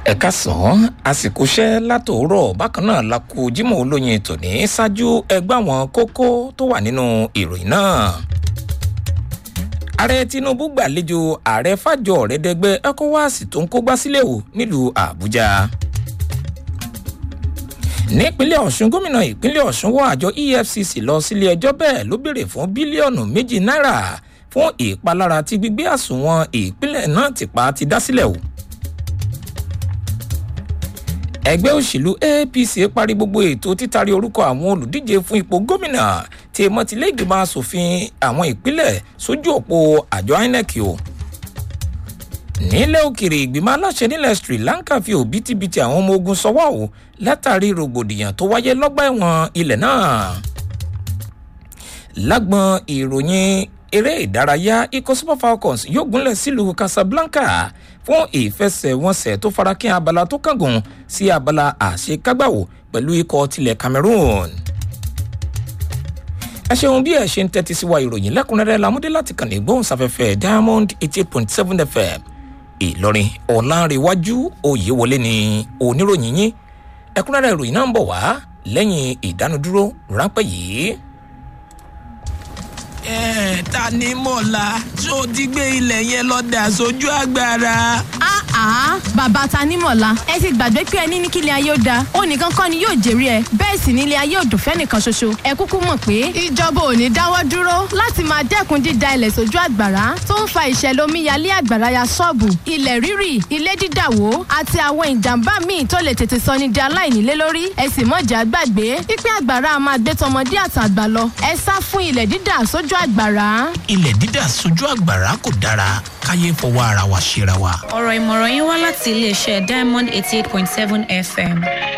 ẹ̀ka sàn àsìkò iṣẹ́ látòórọ̀ bákan náà la kú jimoh olóyin tòní ṣáájú ẹgbẹ́ àwọn kókó tó wà nínú ìròyìn náà. ààrẹ tinubu gbàlejò ààrẹ fàjọ ọ̀rẹ́dẹ́gbẹ́ ecowas tó ń kógbá sílẹ̀ o nílùú àbújá. nípínlẹ̀ ọ̀ṣun gómìnà ìpínlẹ̀ ọ̀ṣun wọ àjọ efcc lọ sílé ẹjọ́ bẹ́ẹ̀ ló béèrè fún bílíọ̀nù méjì náírà fún ìpalára tí gbígbé àsùnwọ̀n ìpínlẹ̀ náà ti pa ti dá sílẹ̀ o ẹgbẹ́ òṣèlú apc parí gbogbo ètò títari orúkọ àwọn olùdíje fún ipò gómìnà tí mọtìlẹ́gbìmọ̀ asòfin àwọn ìpínlẹ̀ sójú òpó àjọ inec o. nílẹ̀ òkèrè ìgbìmọ̀ aláṣẹ nílẹ̀ sri lanka fi òbítíbitì àwọn ọmọ ogun sọwọ́ o látàrí rògbòdìyàn tó wáyé lọ́gbà ẹ̀wọ̀n ilẹ̀ náà. lágbọn ìròyìn eré ìdárayá ikọ̀ super falcons yóò gúnlẹ̀ sílùú casablanca fún ìfẹsẹ̀wọnsẹ̀ tó farakín abala tó kángun sí abala àṣekágbàwò pẹ̀lú ikọ̀ tilẹ̀ cameroon. ẹ ṣeun bí ẹ ṣe ń tẹ́tí sí wa ìròyìn lẹ́kùnrẹ́rẹ́ lamúdé láti kàn ní gbóhùnsáfẹ́fẹ́ diamond eighty eight point seven fm ìlọrin ọ̀làǹrẹ̀wájú òyewọlé ni oníròyìn yín ẹ̀kúnrẹ́rẹ́ ìròyìn náà ń bọ̀ wá lẹ́yìn ìdánudúró ráńpẹ́ yìí ẹ ta ni mọ̀lá tó ti gbé ilẹ̀ yẹn lọ dà sójú agbára. àá bàbá tanímọ̀lá ẹ ti gbàgbé pé ẹni ní kílẹ̀ ayé ó da ó nìkan kọ́ ni yóò jèrè ẹ bẹ́ẹ̀ sì nílé ayé ò dùn fẹ́nìkan ṣoṣo ẹ kúkú mọ̀ pé ìjọba ò ní dáwọ́ dúró láti máa dẹ́kun dída ilẹ̀ sójú àgbàrá tó ń fa ìṣẹ̀lẹ̀ omíyalé àgbàrá ya ṣọ́ọ̀bù ilẹ̀ rírì ilé dídàwó àti àwọn ìjàmbá míì tó lè tètè sọ ní di aláìnílé lórí ẹ sì mọ̀jà gbàgbé pípẹ́ àgbàrá máa gbé tọmọdé àtàgbà lọ ẹ sá fún ilẹ̀ dídà sójú àgbàrá. ilẹ̀ dídà sójú àgbàrá kò dára káyé fọwọ́ ara wa ṣera wa. ọ̀rọ̀ ìmọ̀ràn yín wá láti iléeṣẹ́ diamond eighty eight point seven fm.